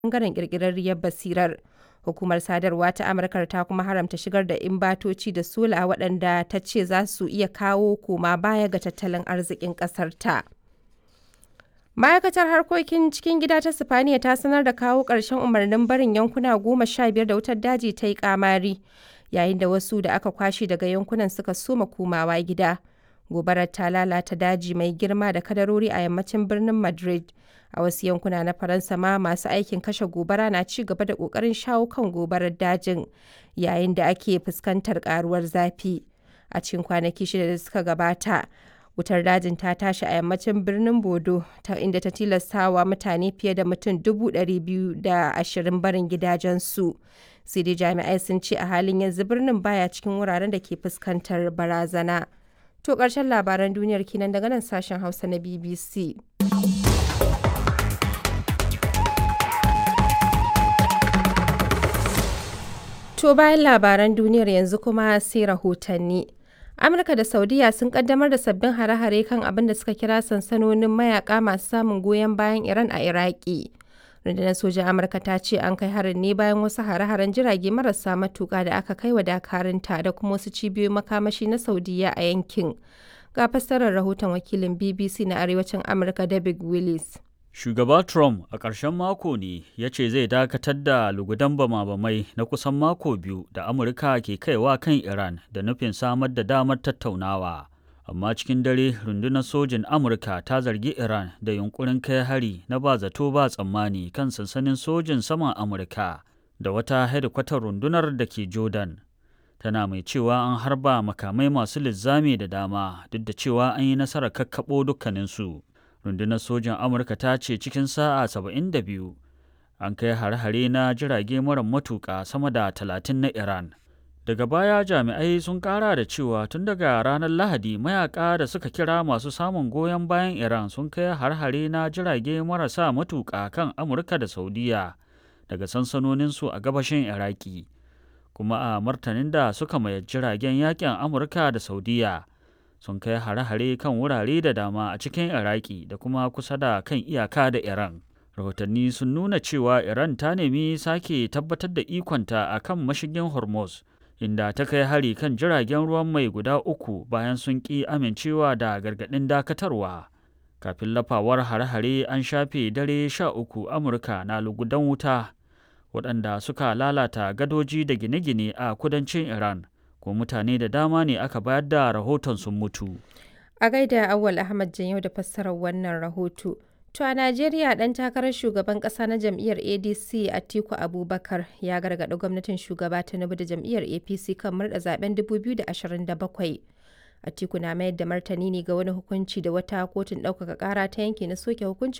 ɓangaren ƙirƙirarriyar basirar. Hukumar sadarwa ta Amurka ta kuma haramta shigar da imbatoci da sola waɗanda ta ce za su iya kawo koma baya ga tattalin arzikin ƙasar ta. Ma'aikatar harkokin cikin gida ta Sifaniya ta sanar da kawo ƙarshen umarnin barin yankuna goma sha biyar da wutar daji ta yi ƙamari, yayin da wasu da aka kwashe daga yankunan suka soma komawa gida. Gobarar ta lalata daji mai girma da kadarori a yammacin birnin Madrid. A wasu yankuna na Faransa ma masu aikin kashe gobara na ci gaba da ƙoƙarin shawo kan gobarar dajin, yayin da ake fuskantar ƙaruwar zafi. A cikin kwanaki shida da suka gabata, wutar dajin ta tashi a yammacin birnin Bodo, ta inda ta tilastawa mutane fiye da mutum dubu ɗari biyu da ashirin barin gidajensu. Sai dai jami'ai sun ce a halin yanzu birnin baya cikin wuraren da ke fuskantar barazana. To ƙarshen labaran duniyar kenan daga nan sashen Hausa na BBC. To bayan labaran duniyar yanzu kuma sai rahotanni. Amurka da Saudiya sun kaddamar da sabbin hare-hare kan abin da suka kira sansanonin mayaka masu samun goyon bayan Iran a Iraki. Rundunar sojan Amurka ta ce an kai harin ne bayan wasu hare-haren jirage marasa matuƙa da aka kai wa dakarunta da kuma wasu cibiyoyin makamashi na Saudiya a yankin. Ga fassarar rahoton wakilin BBC na Arewacin Amurka David Willis. Shugaba Trump a ƙarshen mako ne ya ce zai dakatar da lugudan bama-bamai na kusan mako biyu da Amurka ke kaiwa kan Iran da nufin samar da damar tattaunawa. Amma cikin dare rundunar sojin Amurka ta zargi Iran da yunkurin kai hari na ba zato ba tsammani kan sansanin sojin saman Amurka da wata hedikwatar rundunar da ke Jordan. Tana mai cewa an harba makamai masu linzami da dama duk da cewa an yi nasarar kakkaɓo dukkaninsu. rundunar sojan amurka ta ce cikin sa'a 72 an kai hare-hare na jirage mara matuƙa sama da 30 na iran daga baya jami'ai sun kara da cewa tun daga ranar lahadi mayaka da suka kira masu samun goyon bayan iran sun kai har-hare na jirage marasa matuƙa kan amurka da saudiya daga sansanoninsu a gabashin iraki kuma a martanin da suka mayar jiragen yakin amurka da saudiya sun kai hare-hare kan wurare da dama a cikin iraki da kuma kusa da kan iyaka da iran rahotanni sun nuna cewa iran ta nemi sake tabbatar da ikonta a kan mashigin hormuz inda ta kai hari kan jiragen ruwan mai guda uku bayan sun ƙi amincewa da gargaɗin dakatarwa kafin lafawar hare-hare an shafe dare sha uku amurka na lugudan wuta waɗanda suka lalata gadoji da gine-gine a kudancin iran ko mutane da dama ne aka bayar da rahoton sun mutu. A gaida Awal Ahmad Janyau da fassarar wannan rahoto. To a Najeriya ɗan takarar shugaban ƙasa na jam'iyyar ADC Atiku Abubakar ya gargaɗi gwamnatin shugaba Tinubu da jam'iyyar APC kan murɗa zaben 2027. Atiku na mayar da martani ne ga wani hukunci da wata kotun ɗaukaka ƙara ta yanke na soke hukuncin